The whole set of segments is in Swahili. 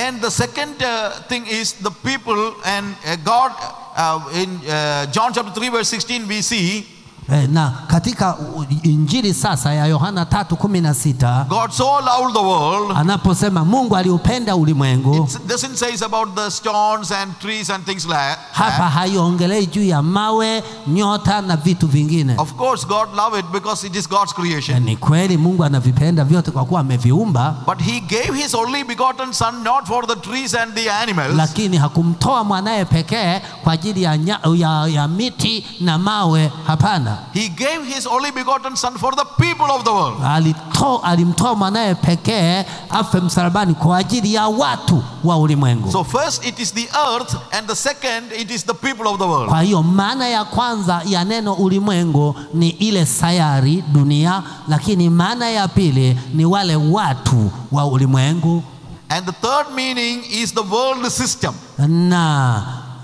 And the second uh, thing is the people and uh, God. Uh, in uh, John chapter 3, verse 16, we see Eh, na katika u- injili sasa ya Yohana tatu kumi na sita God so loved the world. anaposema Mungu aliupenda ulimwengu, It doesn't say about the stones and trees and things like that. hapa haiongelei juu ya mawe, nyota na vitu vingine. Of course, God loved it because it is God's Eh, creation. Ni kweli Mungu anavipenda vyote kwa kuwa ameviumba, But He gave His only begotten Son not for the trees and the animals, lakini hakumtoa mwanaye pekee kwa ajili ya, nya, ya, ya miti na mawe. Hapana, He gave His only begotten Son for the people of the world. alito, alimtoa mwanaye pekee afe msalabani kwa ajili ya watu wa ulimwengu. So, first it is the earth, and the second it is the people of the world. Kwa hiyo maana ya kwanza ya neno ulimwengu ni ile sayari dunia, lakini maana ya pili ni wale watu wa ulimwengu, And the third meaning is the world system. na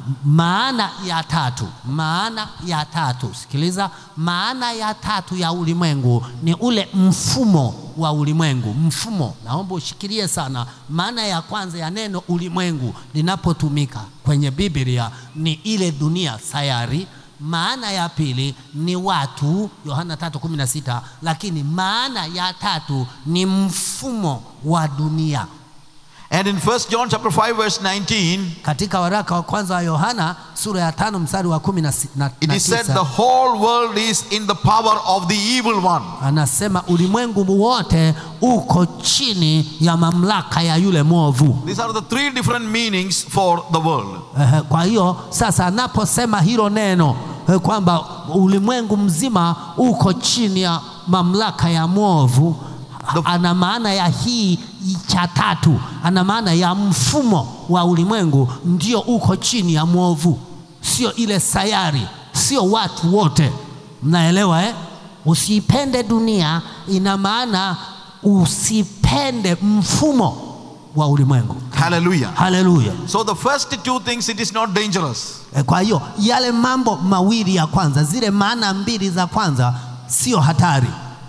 maana ya tatu, maana ya tatu, sikiliza, maana ya tatu ya ulimwengu ni ule mfumo wa ulimwengu. Mfumo, naomba ushikilie sana. Maana ya kwanza ya neno ulimwengu linapotumika kwenye Biblia ni ile dunia, sayari. Maana ya pili ni watu, Yohana 3:16, lakini maana ya tatu ni mfumo wa dunia. And in 1 John chapter 5 verse 19, Katika waraka wa kwanza wa Yohana sura ya tano mstari wa kumi na si- na- it na is said tisa the whole world is in the power of the evil one. anasema ulimwengu wote uko chini ya mamlaka ya yule mwovu. These are the three different meanings for the world. Ehe, Kwa hiyo sasa anaposema hilo neno eh, kwamba ulimwengu mzima uko chini ya mamlaka ya mwovu, The- ana maana ya hii cha tatu, ana maana ya mfumo wa ulimwengu ndio uko chini ya mwovu, sio ile sayari, sio watu wote. Mnaelewa eh? Usipende dunia, ina maana usipende mfumo wa ulimwengu. Hallelujah. Haleluya. So the first two things it is not dangerous. E, Kwa hiyo yale mambo mawili ya kwanza, zile maana mbili za kwanza sio hatari.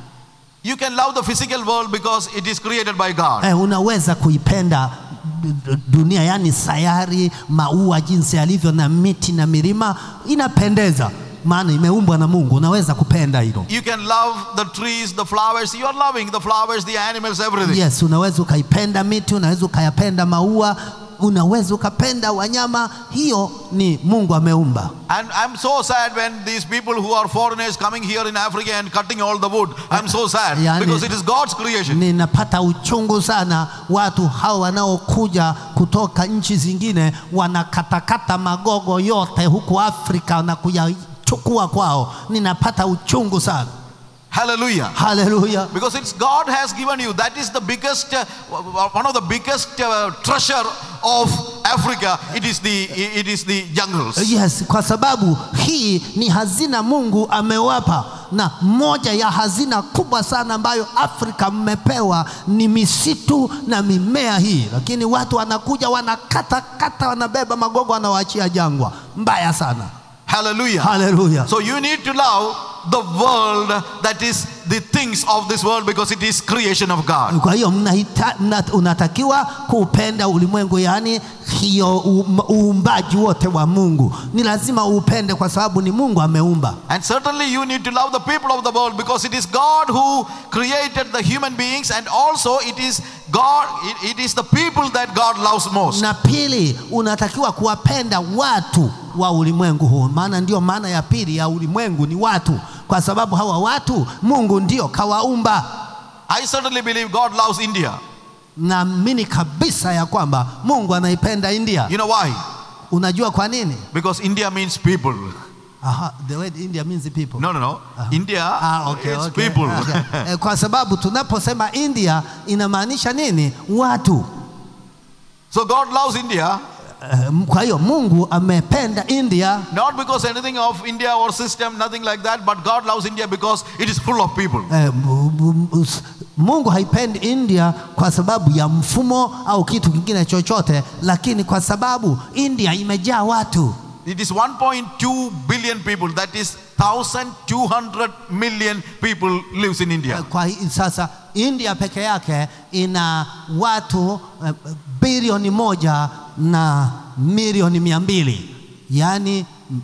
You can love the physical world because it is created by God. E, unaweza kuipenda d- d- dunia, yani sayari, maua jinsi yalivyo na miti na milima, inapendeza maana imeumbwa na Mungu. Unaweza kupenda hilo. You can love the trees, the flowers. You are loving the flowers, the animals, everything. Yes, unaweza ukaipenda miti, unaweza ukayapenda maua, unaweza ukapenda wanyama. Hiyo ni Mungu ameumba. And I'm so sad when these people who are foreigners coming here in Africa and cutting all the wood. I'm so sad Yani- because it is God's creation. Ninapata uchungu sana watu hao wanaokuja kutoka nchi zingine wanakatakata magogo yote huku Afrika na kuyachukua kwao. Ninapata uchungu sana. Hallelujah. Haleluya! Because it's God has given you. That is the biggest, uh, one of the biggest uh, treasure of Africa. It is the, it is the jungles. Yes, kwa sababu hii ni hazina Mungu amewapa, na moja ya hazina kubwa sana ambayo Afrika mmepewa ni misitu na mimea hii, lakini watu wanakuja wanakata kata, wanabeba magogo, wanawaachia jangwa. Mbaya sana. Hallelujah. Haleluya! So you need to love the world that is the things of this world because it is creation of God. Kwa hiyo mnahita, mna, unatakiwa kuupenda ulimwengu, yaani hiyo u- uumbaji wote wa Mungu ni lazima uupende, kwa sababu ni Mungu ameumba. And certainly you need to love the people of the world because it is God who created the human beings and also it is God, it, it is the people that God loves most. Na pili, unatakiwa kuwapenda watu wa ulimwengu huu, maana ndio maana ya pili ya ulimwengu ni watu, kwa sababu hawa watu Mungu ndio kawaumba. I certainly believe God loves India. Naamini kabisa ya kwamba Mungu anaipenda India. You know why? Unajua kwa nini? Because India means people. Aha, the word India means people. No, no, no. India Ah, okay, is okay. people. Okay. Eh, Kwa sababu tunaposema India inamaanisha nini? Watu. so God loves India Eh, Kwa hiyo Mungu amependa India not because anything of India or system, nothing like that, but God loves India because it is full of people. eh, mu- mu- us- Mungu haipendi India kwa sababu ya mfumo au kitu kingine chochote, lakini kwa sababu India imejaa watu It is 1.2 billion people. That is 1200 million people lives in India. Kwa hi- sasa India peke yake ina watu eh, bilioni moja na milioni mia mbili yaani m-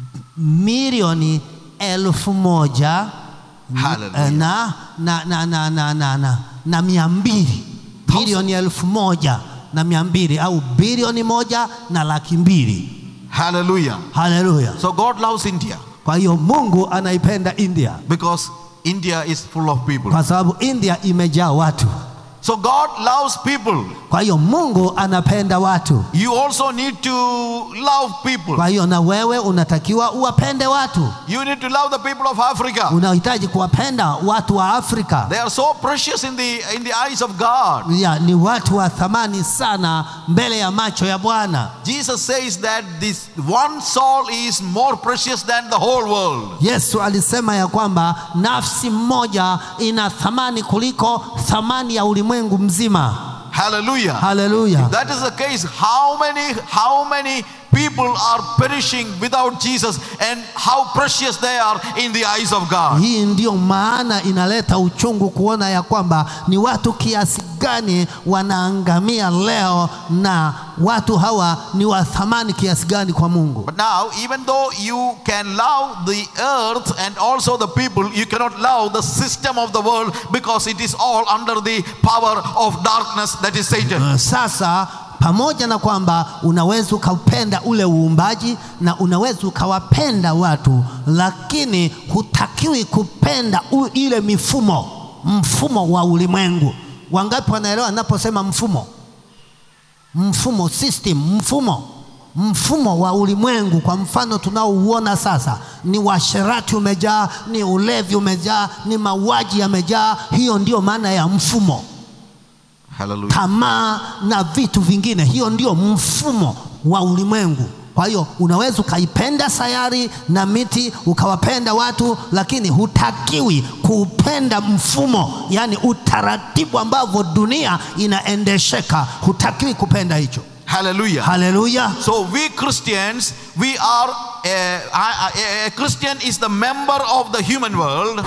milioni elfu moja Hallelujah. eh, na, na, na, na, na, na, na, na mia mbili milioni elfu moja na mia mbili au bilioni moja na laki mbili Hallelujah. haleluya So God loves India kwa hiyo mungu anaipenda india because India is full of people. kwa sababu india imejaa watu So God loves people. kwa hiyo mungu anapenda watu You also need to love people. kwa hiyo na wewe unatakiwa uwapende watu You need to love the people of Africa. unahitaji kuwapenda watu wa afrika They are so precious in the in the eyes of God. ya, ni watu wa thamani sana mbele ya macho ya bwana Jesus says that this one soul is more precious than the whole world. yesu alisema ya kwamba nafsi mmoja ina thamani kuliko thamani ya ulimwengu mzima Hallelujah. haleluya If that is the case, how many how many people are perishing without Jesus and how precious they are in the eyes of God. hii ndiyo maana inaleta uchungu kuona ya kwamba ni watu kiasi gani wanaangamia leo na watu hawa ni wa thamani kiasi gani kwa mungu But now, even though you can love the earth and also the people, you cannot love the system of the world because it is all under the power of darkness that is Satan. Sasa pamoja na kwamba unaweza ukaupenda ule uumbaji na unaweza ukawapenda watu, lakini hutakiwi kupenda u, ile mifumo, mfumo wa ulimwengu. Wangapi wanaelewa ninaposema mfumo? Mfumo, system, mfumo mfumo wa ulimwengu. Kwa mfano tunaouona sasa, ni uasherati umejaa, ni ulevi umejaa, ni mauaji yamejaa. Hiyo ndio maana ya mfumo Hallelujah. tamaa na vitu vingine. Hiyo ndio mfumo wa ulimwengu. Kwa hiyo unaweza ukaipenda sayari na miti ukawapenda watu, lakini hutakiwi kuupenda mfumo, yaani utaratibu ambavyo dunia inaendesheka. Hutakiwi kupenda hicho. Hallelujah. Haleluya! So we Christians, we are a, a, a Christian is the member of the human world.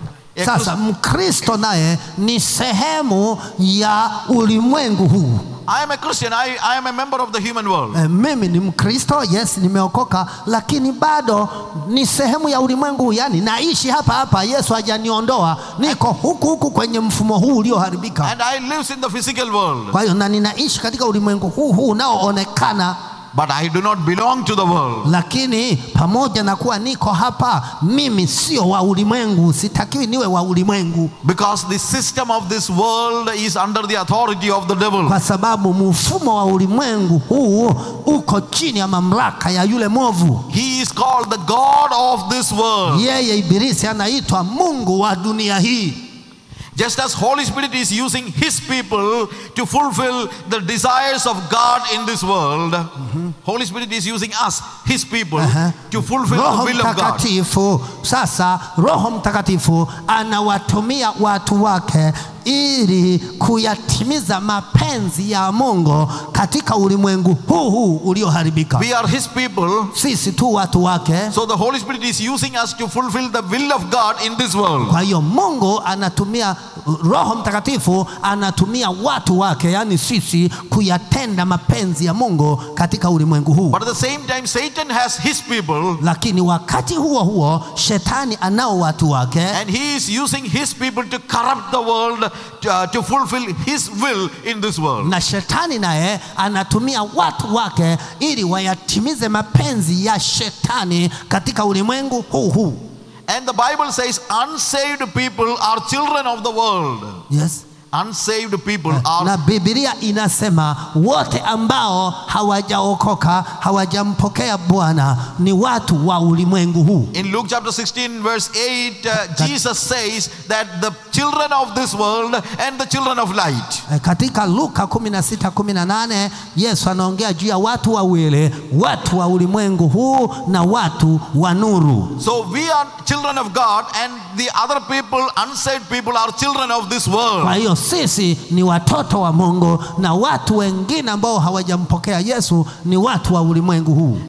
A Sasa Mkristo naye ni sehemu ya ulimwengu huu. I am a Christian. I, I am a member of the human world. E, mimi ni Mkristo, yes, nimeokoka, lakini bado ni sehemu ya ulimwengu huu, yani naishi hapa hapa. Yesu hajaniondoa, niko huku huku kwenye mfumo huu ulioharibika. And I live in the physical world. Kwa hiyo na ninaishi katika ulimwengu huu huu unaoonekana, But I do not belong to the world. lakini pamoja na kuwa niko hapa, mimi sio wa ulimwengu, sitakiwi niwe wa ulimwengu, Because the system of this world is under the authority of the devil. kwa sababu mfumo wa ulimwengu huu uko chini ya mamlaka ya yule mwovu. He is called the God of this world. Yeye Ibilisi anaitwa mungu wa dunia hii. Just as Holy Spirit is using His people to fulfill the desires of God in this world, Holy Spirit is using us, His people, Aha. to fulfill the Roho will of God. Mtakatifu sasa, Roho Mtakatifu anawatumia watu wake ili kuyatimiza mapenzi ya Mungu katika ulimwengu huu huu ulioharibika. We are His people, Sisi tu watu wake. so the Holy Spirit is using us to fulfill the will of God in this world. Kwa hiyo Mungu anatumia, Roho Mtakatifu anatumia watu wake, yaani sisi, kuyatenda mapenzi ya Mungu katika ulimwengu huu. But at the same time, Satan has his people, Lakini wakati huo huo shetani anao watu wake and he is using his people to corrupt the world to, uh, to fulfill his will in this world. na shetani naye anatumia watu wake ili wayatimize mapenzi ya shetani katika ulimwengu huu huu. And the Bible says, unsaved people are children of the world. Yes. Unsaved people are Na Biblia inasema wote ambao hawajaokoka hawajampokea Bwana ni watu wa ulimwengu huu. In Luke chapter 16, verse 8, uh, Jesus says that the children of this world and the children of light. E, Katika Luka 16 18 Yesu anaongea juu ya watu wawili, watu wa ulimwengu huu na watu wa nuru. So we are children of God, and the other people, unsaved people, are children of this world. Kwa hiyo sisi ni watoto wa Mungu na watu wengine ambao hawajampokea Yesu ni watu wa ulimwengu huu.